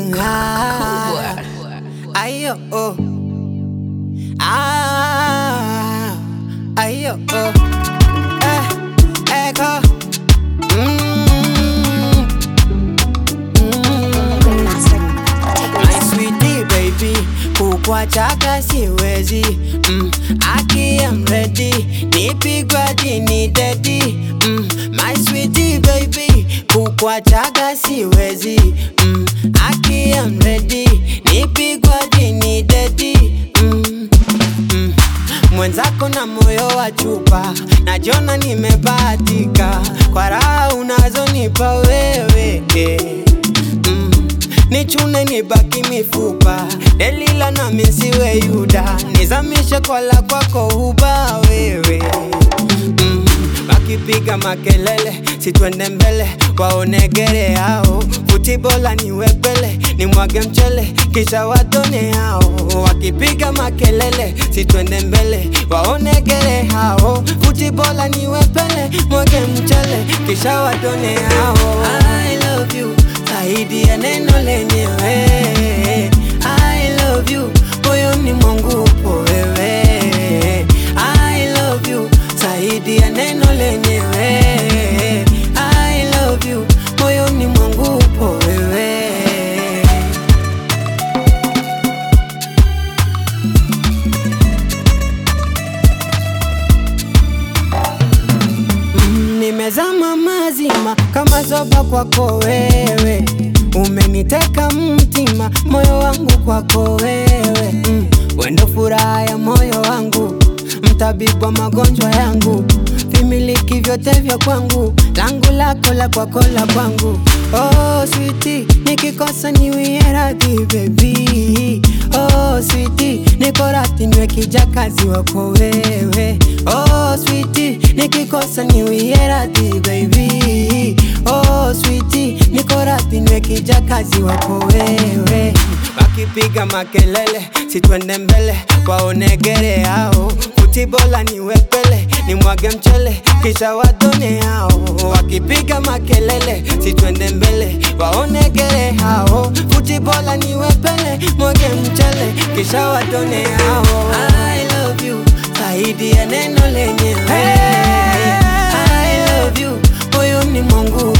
Ah, ayo, oh. Ah, ayo, oh. Eh, echo. Mm, mm. My sweetie baby, kukwachaka siwezi mm, aki am ready, nipigwa dini dedi mm, My sweetie baby, kukwachaka siwezi mm, aki am ready, nipigwa dini dedi mm, mm. Mwenzako na moyo wa chupa, najiona nimebahatika kwa raha unazonipa wewe eh. mm. Nichune nibaki mifupa, Delila na misiwe Yuda, nizamishe kwala kwako uba wewe mm. Wakipiga makelele, situende mbele, waonegere hao futibola niwepele, nimwage mchele kisha watone hao. Wakipiga makelele, situende mbele, waonegere hao futibola niwepele, mwage mchele kisha watone hao. I love you zaidi ya neno lenyewe. I love you moyoni mwangu upo wewe. I love you zaidi ya neno lenyewe. I love you moyoni mwangu upo wewe. Mm, Nimezama mazima kama zoba kwako wewe, umeniteka mtima, moyo wangu kwako wewe, mm, wendo furaha ya moyo wangu, mtabibu wa magonjwa yangu, vimiliki vyote vya kwangu, langu lako la kwako la kwangu. Oh sweetie, nikikosa niwie radhi baby. Oh sweetie, niko radhi niwe kijakazi wako wewe. Oh sweetie, nikikosa niwie radhi baby. Oh sweetie, niko radhi niwe kijakazi wako wewe. Wakipiga makelele, situende mbele, waonegere hao futibola niwepele, nimwage mchele kisha watone hao. Wakipiga makelele, situende mbele, waonegere hao futibola niwepele, mwage mchele kisha watone hao. I love you zaidi ya neno lenyewe. I love you moyoni mwangu